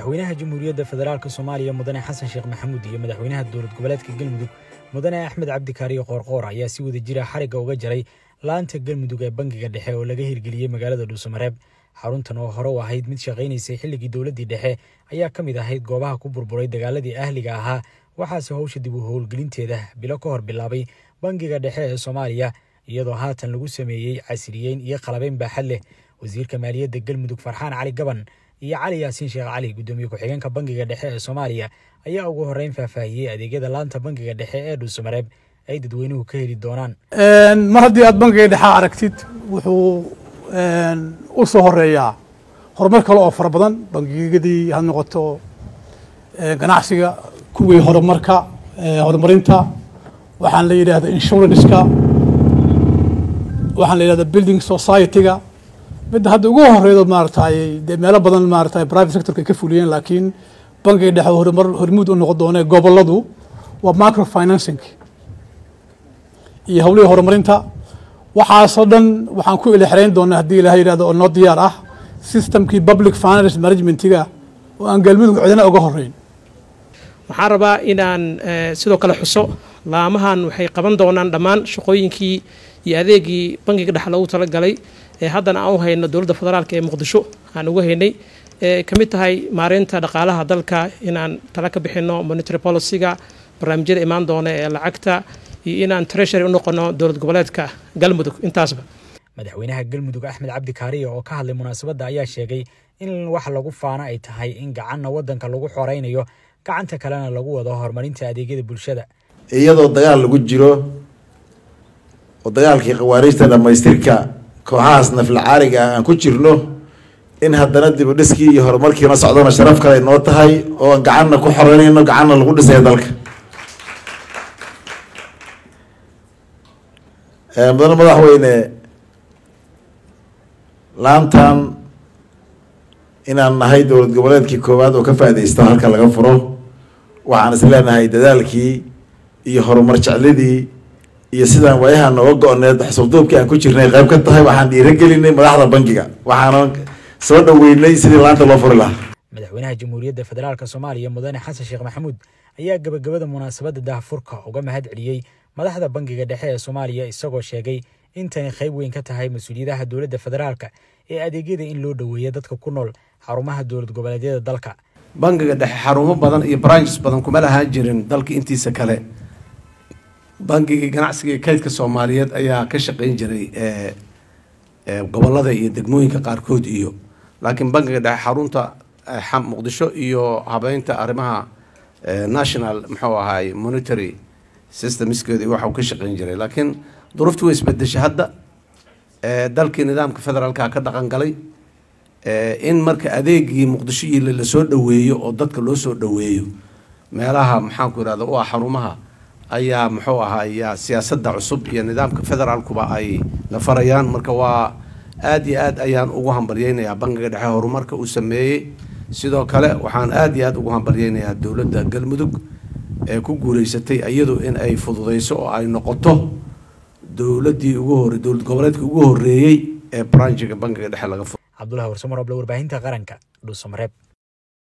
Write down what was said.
madaxweynaha jamhuuriyadda federaalk soomaaliya mudane xasan sheekh maxamuud iyo madaxweynaha dowlad goboleedka galmudug mudane axmed cabdikaariyo qoorqoor ayaa si wada jira xarigga uga jaray laanta galmudug ee bangiga dhexe oo laga hirgeliyey magaalada dhuusamareeb xaruntan oo hore u ahayd mid shaqaynaysay xilligii dowladdii dhexe ayaa ka mid ahayd goobaha ku burburay dagaaladii ahliga ahaa waxaase howsha dib u howlgelinteeda bilo ka hor bilaabay bangiga dhexe ee soomaaliya iyadoo haatan lagu sameeyey casriyeyn iyo qalabeyn baaxad leh wasiirka maaliyadda galmudug farxaan cali gaban iyo cali yaasiin sheekh cali guddoomiye ku-xigeenka bangiga dhexe ee soomaaliya ayaa ugu horreyn faahfaahiyey adeegyada laanta bangiga dhexe ee dhuusamareeb ay dadweynuhu ka heli doonaan mar haddii aad bangiga dhexe aragtid wuxuu u soo horeeyaa horumar kale oo fara badan bangiyadii ha noqoto ganacsiga kuwii horumarka horumarinta waxaan la yidhahda insuranceka waxaan la yidhahda building society-ga midda hadda ugu horeydo maaratay dee meelo badan maaratay private sectorka ka fuliyeen laakiin bangiga dhexe horumar hormuud u noqon doone goboladu waa macro financing iyo howlihii horumarinta waxaasoo dhan waxaan ku ilixirayn doonaa haddii ilaha yidhahdo oo noo diyaar ah systemkii public finance managementiga oo aan galmudug cidina uga horeyn waxaan rabaa inaan sidoo kale xuso laamahan waxay qaban doonaan dhammaan shaqooyinkii iyo adeegii bangiga dhexe loogu talagalay ee haddana aan u hayno dowladda federaalk ee muqdisho aan uga haynay ee ka mid tahay maareynta dhaqaalaha dalka inaan tala ka bixino monitary policyga barnaamijyada imaan doona ee lacagta iyo inaan treasury u noqono dowlad goboleedka galmudug intaasba madaxweynaha galmudug axmed cabdi kaariya oo ka hadlay munaasabadda ayaa sheegay in wax lagu faano ay tahay in gacanna waddanka lagu xoreynayo gacanta kalena lagu wado horumarinta adeegyada bulshada iyadoo dagaal lagu jiro oo dagaalkii khawaariijta dhammaystirka kooxahaas naflacaariga ah aan ku jirno in haddana dib u dhiskii iyo horumarkiina socdona sharaf kale ay noo tahay oo aan gacanna ku xoreynayno gacanna lagu dhisayo dalka mudane madaxweyne laantan inaan nahay dowlad goboleedkii koowaad oo ka faaidaysta halka laga furo waxaan is leenahay dadaalkii iyo horumar jecladii iyo sidaan waayaha nooga go-need xasuulduubkii aan ku jirnay qayb ka tahay waxaan dhiiragelinay madaxda bangiga waxaana soo dhaweynay sidii laanta loo furi lahaa madaxweynaha jamhuuriyadda federaalk soomaaliya mudane xasan sheekh maxamuud ayaa gabagabada munaasabadda daahfurka uga mahad celiyey madaxda bangiga dhexe ee soomaaliya isagoo sheegay intani qayb weyn ka tahay mas-uuliyadaha dowladda federaalka ee adeegyada in loo dhoweeya dadka ku nool xarumaha dowlad goboleedyada dalka bangiga dhexe xarumo badan iyo branches badan kuma lahaan jirin dalka intiisa kale bangigii ganacsiga iyo kaydka soomaaliyeed ayaa ka shaqeyn jiray gobolada iyo degmooyinka qaarkood iyo laakiin bangiga dhexe xarunta muqdisho iyo habeynta arrimaha national muxuu ahaay monitary systemskeeda waxa uu ka shaqeyn jiray laakiin duruuftii way isbedeshay hadda dalkii nidaamka federaalka ka dhaqan galay in marka adeegii muqdisho iyo lasoo dhaweeyo oo dadka loo soo dhaweeyo meelaha maxaanku irahda u ah xarumaha ayaa muxuu ahaaya siyaasadda cusub iyo nidaamka federaalkuba ay la farayaan marka waa aada iyo aad ayaan ugu hambalyeynayaa bangiga dhexe horumarka uu sameeyey sidoo kale waxaan aada iyo aada ugu hambalyeynayaa dowladda galmudug ee ku guuleysatay iyadu in ay fududeyso oo ay noqoto dowladdii ugu hore dowlad goboleedka ugu horeeyey ee branjiga bangiga dhexe laga furo cabdulahi warsamar oble warbaahinta qaranka dhuusamareeb